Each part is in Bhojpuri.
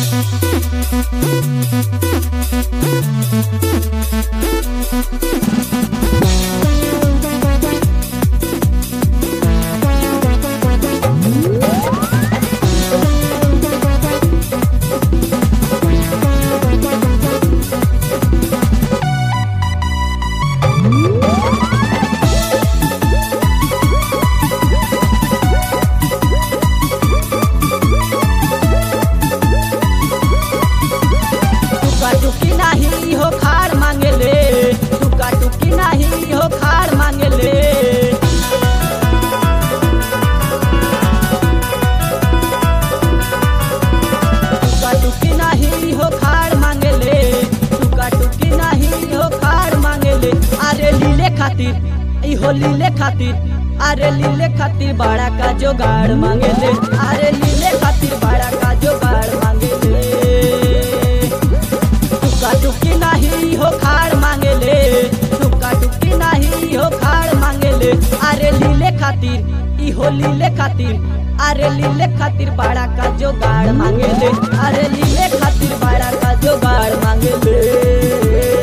टुका टुकी नाही हो खाड़ मांगेले टुका टुकी नाही हो खाड़ मांगेले टुका टुकी नाही हो खाड़ मांगेले टुका टुकी नाही हो खाड़ मांगेले अरे लीले खातिर ई हो लीले खातिर अरे लीले खातिर बड़ा का जोगाड़ मांगेले अरे लीले खातिर बड़ा का जोगाड़ मांगेले टुका टुकी नाही हो खाड़ मांगेले टुका टुकी नाही हो खाड़ मांगेले अरे लीले खातिर ई हो लीले खातिर अरे लीले खातिर बड़ा का जोगाड़ मांगेले अरे लीले खातिर बड़ा का जोगाड़ मांगेले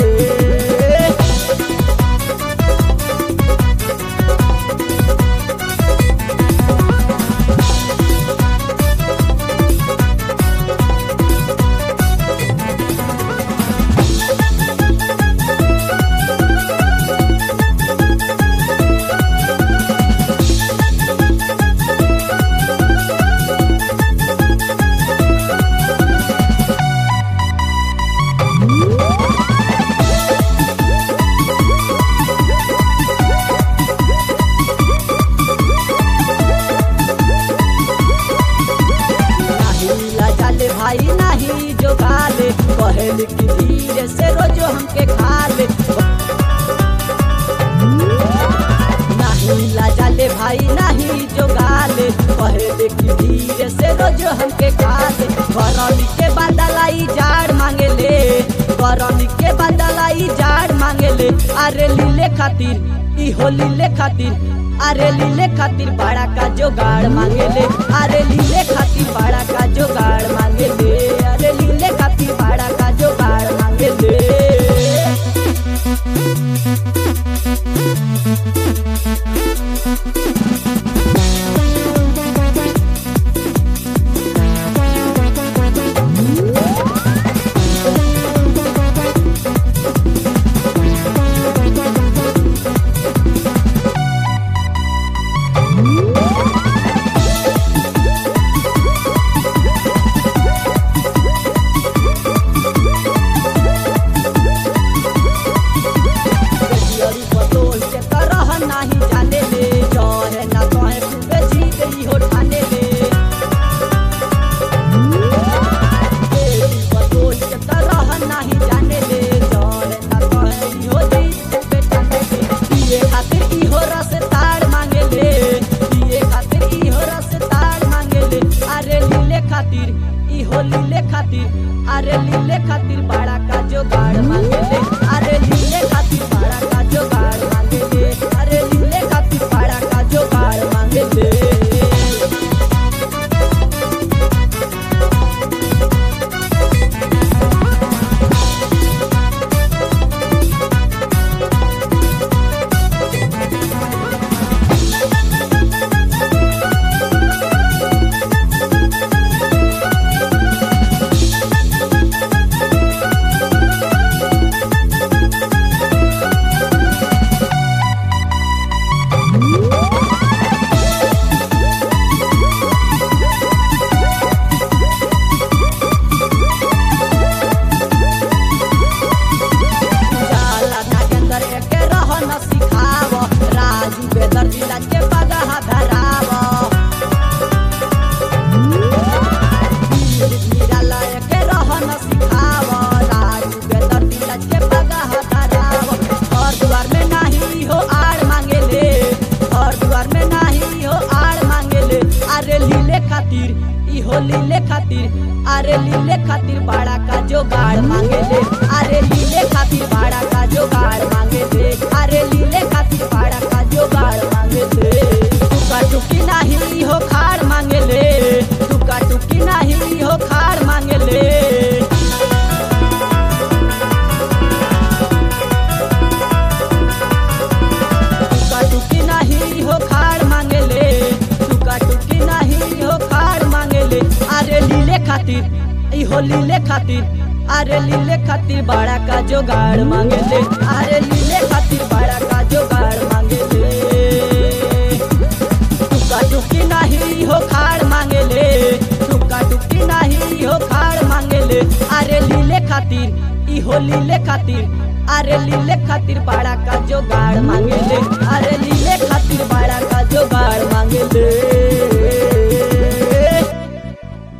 नाही लाजाले भाई नाही जो गाले कहल की धीरे से रोजो हमके खाले नहीं लाजाले भाई नहीं जो गाले कहल की धीरे से रोजो हमके खाले करनी के बदलाई जाड़ मांगेले करनी के बदलाई जाड़ मांगेले अरे लीले खातिर ई हो लीले खातिर अरे लीले खातिर बड़ा का जोगाड़ मांगेले अरे लीले खातिर बड़ा का जोगाड़ मांगेले अरे लीले खातिर बड़ा का जोगाड़ मांगेले कहियरी बतोल के तरह नाही जाने ले जहे ना कहे खूबे जी गई हो ठाने ले कहियरी बतोल के तरह नाही जाने ले जहे ना कहे ई हो जी खूबे ठाने ले पिए खातिर ई हो रस ताड़ मांगे ले पिए खातिर ई हो रस ताड़ मांगे ले अरे लीले खातिर ई हो लीले खातिर अरे लीले खातिर बड़ा का जोगाड़ मांगे ले अरे लीले खातिर बड़ा का जोगाड़ मांगे ले अरे लीले खातिर बड़ा का जोगाड़ मांगे ले जाला नागेंद्र एके रह न सिखाव राजू बेदर जिला के बगहा धराव निराला एके रह न सिखाव राजू बेदर जिला के बगहा धराव घर द्वार में नाही हो आड़ मांगेले घर द्वार में नाही हो आड़ मांगेले अरे लीले खातिर ई हो लीले खातिर अरे लीले खातिर बड़ा का जोगाड़ मांगेले अरे लीले खातिर बड़ा का जोगाड़ मांगेले अरे लीले खातिर बड़ा का जोगाड़ मांगेले टुका टुकी नाही हो खाड़ मांगेले टुका टुकी नाही हो खाड़ मांगेले खातिर ई हो लीले खातिर अरे लीले खातिर बड़ा का जोगाड़ मांगे ले अरे लीले खातिर बड़ा का जोगाड़ मांगे ले टुका टुकी नहीं हो खाड़ मांगे ले टुका टुकी नहीं हो खाड़ मांगे ले अरे लीले खातिर ई हो लीले खातिर अरे लीले खातिर बड़ा का जोगाड़ मांगे ले अरे लीले खातिर बड़ा का जोगाड़ मांगे ले